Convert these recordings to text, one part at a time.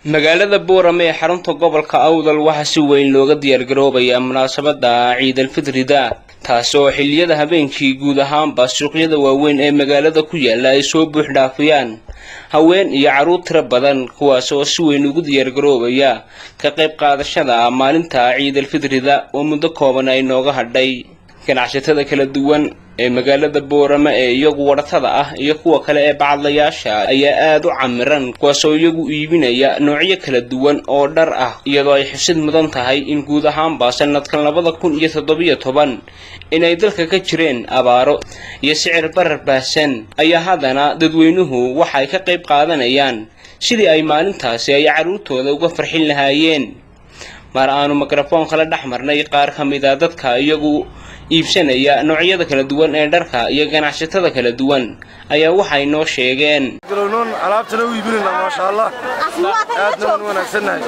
magaalada boorame ee xarunta gobolka awdal waxaa si weyn looga diyaargaroobayaa munaasabada ciidalfitrida taasi oo xilliyada habeenkii guud ahaanba suuqyada waaweyn ee magaalada ku yaala ay soo buux dhaafiyaan haween iyo carruur tiro badan kuwaas oo si weyn ugu diyaargaroobaya ka qayb qaadashada maalinta ciidalfitrida oo muddo kooban ay nooga hadhay ganacsatada kala duwan ee magaalada boorame ee iyagu wadhatada ah iyo kuwa kale ee bacadlayaasha ayaa aada u camiran kuwaasoo iyagu iibinaya noocyo kala duwan oo dhar ah iyadoo ay xusid mudan tahay in guud ahaanba sanadkan labada kun iyo toddobiyo toban inay dalka ka jireen abaaro iyo sicir barar baahsan ayaa haddana dadweynuhu waxa ay ka qayb qaadanayaan sidii ay maalintaasi ay carruurtooda uga farxin lahaayeen mar aanu mikrofoonka la dhex marnay qaar ka mid a dadka iyagu iibsanaya noocyada kala duwan ee dharka iyo ganacsatada kala duwan ayaa waxay noo sheegeen galownoon alaabtana u iibinayna maasha allah aadna waan wanaagsannahay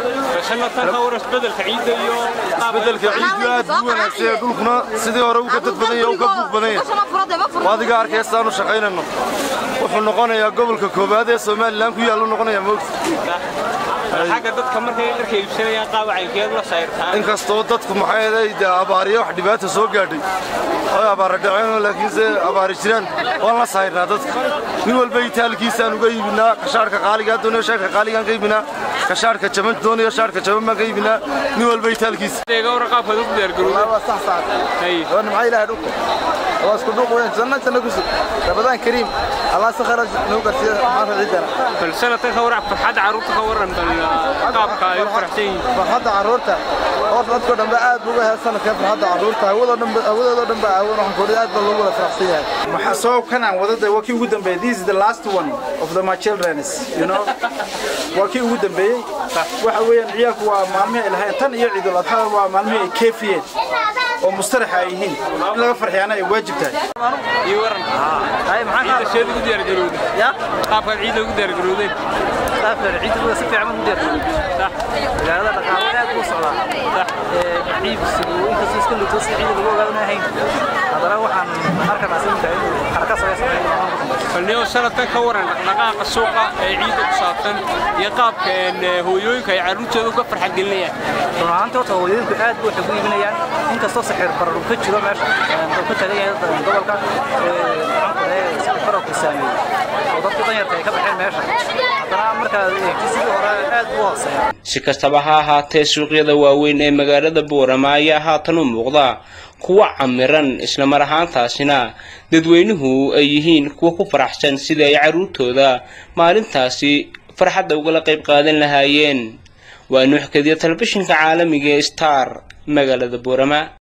isbedelka ciiddu aad buu wanaagsan dhulkuna sidii hore uga dad badan yahay u ka buuq badan yahay adiga arkaya sidaanu shaqaynayno wuxuu noqonayaa gobolka koowaad ee somalilan ku yaallu noqonayaa moogta xagga dadka markay dharka iibsanayaan qaabacaykeed la sayrtaan inkastoo dadku maxay ahayd dee abaariyo wax dhibaata soo gaadhay oy abaara dhaceen laakiinse abaari jiraan waan la sayrnaa dadka nin walba itaalkiisaan uga iibinaa kashaarka qaaligaa doonayo shaarka qaaligaan ka iibinaa kashaarka jaban doonayo shaarka jaban baan ka iibinaa nin walba itaalkiisa deega qaabkaad ugu diyaargarowday maxaa ilaahay dhulka waa isku dhuuq weyn janna janna ku sug rabadaan kariim allah si khayr nagu garsiiya maanta ciidana bal sanadkan ka waran farxadda carruurta ka waran bal qaabka ay u faraxsan yihiin farxadda carruurta horta dadkoo dhanba aad buu uga heer sanadkan farxadda carruurta hawadoo dhanba hawadoodoo dhanba awan waxaan kordhi aad baa loogu wada faraxsan yahay maxaa soo kanaan wadada waa kii ugu dambeeyay this is the last one of the my children you know waa kii ugu dambeeyey waxa weeyaan ciyaalku waa maalmihii ay lahayn tan iyo ciidul adxada waa maalmihii ay keefiyeen oo mustaraxa ay yihiin in laga farxiyaana ay waajib tahay iyo waran ciidda seed ugu diyaargarowday qaabkaad ciidda ugu diyaargarowdeen qaabkan ciidda si fiican ugu diyaargarowday magaalada dhaqaale aad u socdaa ciibsigu inkastoo iska lugto si ciidda lagu ogaado ma ahayn haddana waxaan arkanaa sinta inuu xaraka saga sameeyo balniyo sanadkan ka waran dhaqdhaqaaqa suuqa ee ciidda ku saabsan iyo qaabka hooyooyinka ay carruurtooda uga farxad gelinayaan run ahaantii horta hooyooyinku aad buu waxay ugu iibinayaan inkastoo sixir barar uu ka jiro meesha uu ka tagan yahay gobolka maxaan ku leeyahay sixir barar ku saameeyey oo dadka danyarta ay ka baxeen meesha haddana markaad eegtid sidii hore aad buu hooseeya si kastaba ha ahaatee suuqyada waaweyn ee magaalada boorama ayaa haatan u muuqda kuwa camiran islamar ahaantaasina dadweynuhu ay yihiin kuwa ku faraxsan sidii ay carruurtooda maalintaasi farxadda ugala qayb qaadan lahaayeen waa nuuxkadiya telefishinka caalamiga ee star magaalada boorama